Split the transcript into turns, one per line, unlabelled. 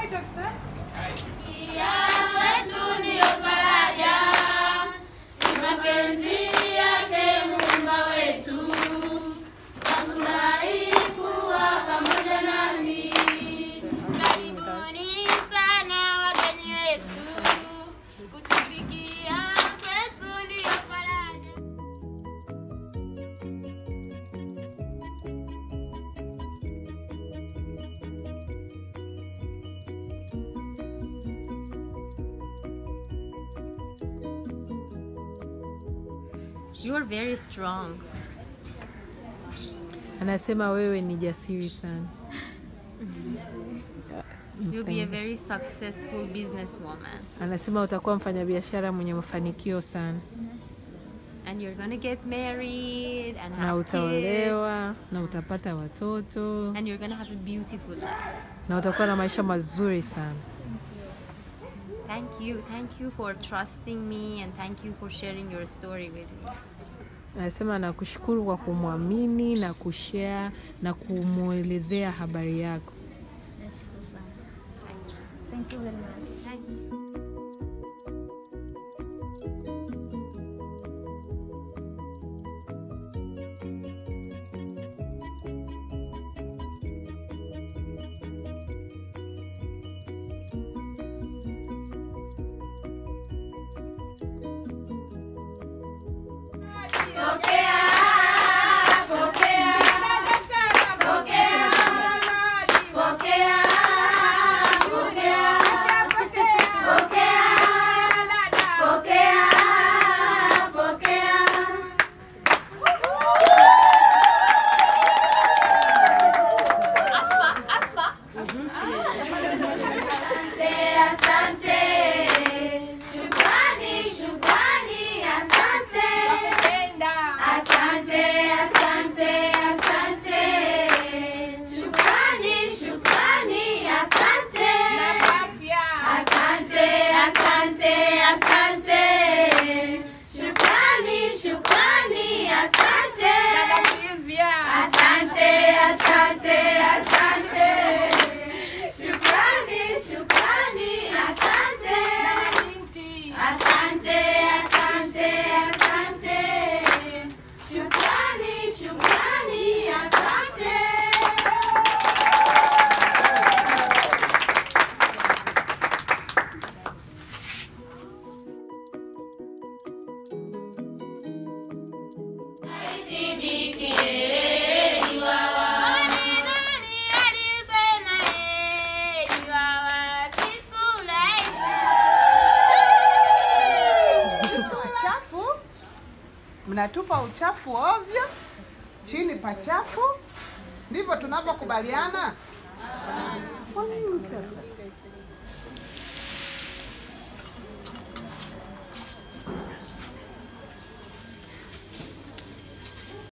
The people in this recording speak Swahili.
wetu ndiyo faraja, ni mapenzi yake Muumba wetu, wafurahi kuwa pamoja nasi. Karibuni sana wageni wetu, kutufikia kwetu ndiyo faraja.
You are very strong.
Anasema wewe ni jasiri sana.
You'll be a very successful businesswoman.
Anasema utakuwa mfanyabiashara mwenye mafanikio sana
And you're gonna get married and
na
have kids.
utaolewa na utapata watoto
And you're gonna have a beautiful life.
na utakuwa na maisha mazuri sana.
Thank you. Thank you for trusting me and thank you for sharing your story with me.
Anasema nakushukuru kwa kumwamini na kushare na kumwelezea habari yako.
Nashukuru sana. Thank you very much.
Thank you.
Asante, shukrani, shukrani, asante. Asante, asante, asante. Shukrani, shukrani, asante. Asante, asante, asante. Shukrani, shukrani, asante. Asante, asante, asante. Shukrani, shukrani, asante. Asante, asante, asante. Shukrani, shukrani, asante.
Wachafu mnatupa uchafu ovyo chini pachafu, ndivyo tunavyokubaliana.